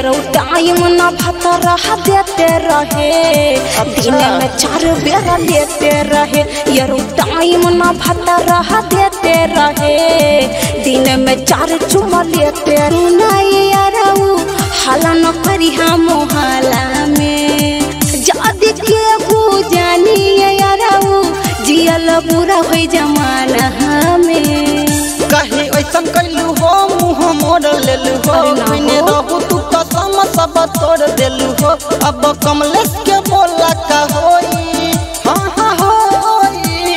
यारो टाइम न भतरा देते रहे दिन में चार बेरा लेते रहे यारो टाइम न भतरा देते रहे दिन में चार चुमा लेते नहीं यारो हाला न करी हम मोहला में जादी के हो जानी यारो जियल बुरा हो जमाना हमें कहे ऐसन कैलू हो मुँह मोड़ लेलू हो अरे ना हो। मैंने रहू तू कसम सब तोड़ देलू हो अब कमलेश के बोला का होई हाँ हाँ होई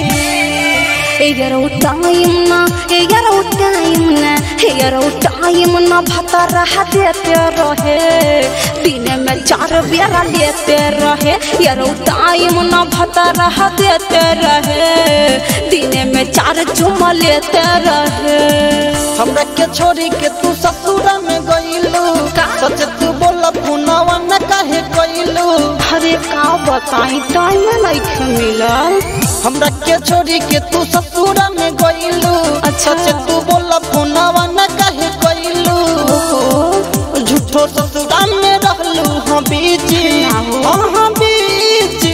यारो टाइम ना यारो टाइम ना यारो टाइम ना भतरा देते रहे दिन में चार बेरा लेते रहे यारो टाइम ना भतरा देते रहे दिन में चार चुमा लेते रहे हमरा के छोड़ी के तू ससुरा में गईलू का? सच तू बोला पुनवा न काहे गईलू अरे का बताई टाइम नहीं मिलल हमरा के छोड़ी के तू ससुरा में गईलू अच्छा। सच तू बोला पुनवा न काहे गईलू ओ, झूठो ससुरा में रहलू हाँ बीजी ना हो। हाँ हाँ बीजी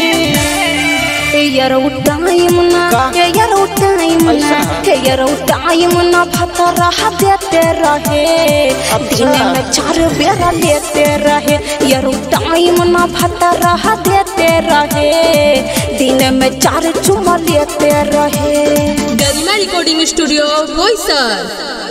यारो टाइम ना का? यारो टाइम ना ऐसा? यारो टाइम ना भतरा देते रहे दिन में चार बेरा लेते रहे यारो टाइम ना भतरा देते रहे दिन में चार चुमा लेते रहे गरिमा रिकॉर्डिंग स्टूडियो बोईसर